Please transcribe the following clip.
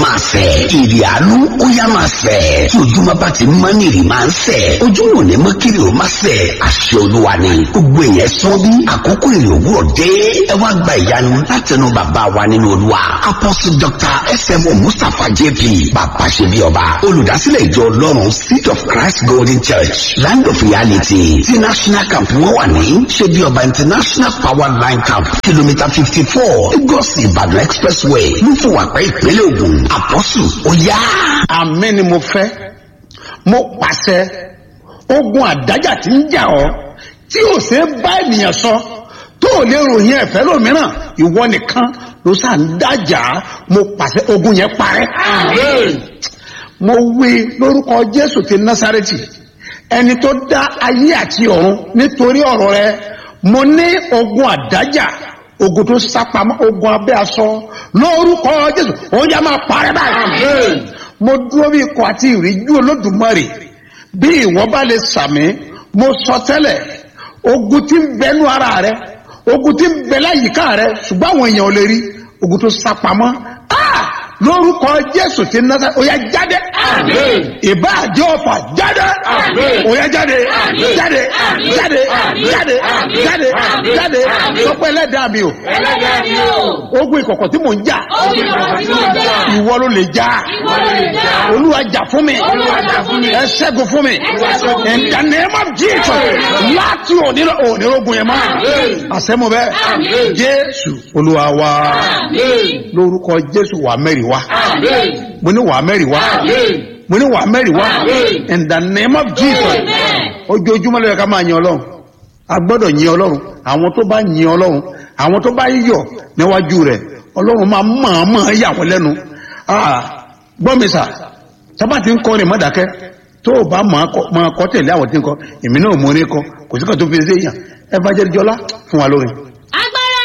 máa sẹ̀ ìrì àánú ó yá máa sẹ̀ tí ojúmọ́ bá ti mọ́ ní ìrì máa ń sẹ̀ ojúmọ́ ní mọ́ kiri ó máa sẹ̀ àṣẹ olúwa ni gbogbo èèyàn sán bí àkókò ìrì òwúrọ̀ dé ẹ wá gba ìyanu látẹnu bàbá wa nínú olúwa apostle dr smo mustapha jp bàbá ṣe bí ọba olùdásílẹ̀ ìjọ ọlọ́run seed of christ golden church land of reality ti national camp wọn wà ní ṣe bí ọba international power line camp kìlómítà fifty four lagos ìbàdàn expressway lúfọwàpẹ́ ìpínlẹ̀ ògùn apostle ó yá. àmì ni mo fẹ́ mo pàṣẹ ogun àdájà tí ń jà ọ́ tí ò ṣe é bá ènìyàn sọ tó ò lè ròyìn ẹ̀fẹ́ lómìíràn ìwọ nìkan ló sà ń dájà mo pàṣẹ ogun yẹn parẹ́. mo wí lórúkọ jésù ti násàrẹ́tì ẹni tó dá ayé àti ọ̀run nítorí ọ̀rọ̀ rẹ mo ní ogun àdájà ogun tó sápamọ́ ogun abẹ́ aṣọ lórúkọ jésù ó yá máa parẹ́ báyìí. mo dúró bí ikọ̀ àti ìríjú olódùmarè bí ìwọ bá lè sàmì mo sọ tẹ́lẹ̀ ogun tí ń bẹnu ara rẹ ogun tí ń bẹ láyìíká rẹ ṣùgbọ́n àwọn èèyàn ò lè rí ogun tó sápamọ́ Ah! lórúkọ jésù ti nasa oya jáde ìbáàjẹ́ ọ̀fà jáde oya jáde jáde jáde jáde jáde jáde sọpẹ́ ẹlẹ́dàá mi o ẹlẹ́dàá mi o. ogun ìkọ̀kọ̀ tí mò ń jà Ogun ìkọ̀kọ̀ tí mò ń jà. ìwọ ló lè jà Ìwọ ló lè jà. olúwa jà fún mi Olúwa jà fún mi. ẹ ṣẹ́gun fún mi ṣẹ́gun fún mi. in the name of jesus láti òní lọ òní ogun yẹn mọ́ àṣẹmọ bẹ́ẹ̀ Àmín. jésù olúwa wa Àmín. lórúkọ jésù wà mẹ́rin wa Àmín. mo ní wà mẹ́rin wa Àmín. mo ní wà mẹ́rin wa Àmín. in the name of jesus Amen. ojoojúmọ́ lóye ká máa yin ọlọ́run a gbọ́dọ̀ yin ọlọ́run àwọn tó bá yin ọlọ́run àwọn tó bá yọ̀ níwájú rẹ̀ ọlọ́run máa mọ̀ọ́mọ̀ yà wọ́n lẹ́nu Ah, gbọ́ mi sà sábà tí ń kọ́ ni mọ́dàkẹ́ tó o bá máa kọ́- máa kọ́ tẹ̀lé àwọn tí ń kọ́ èmi náà mo ní kọ́ kò sí kan tó fi ṣe èèyàn ẹ bá jẹ́ jọlá fún wa lórin.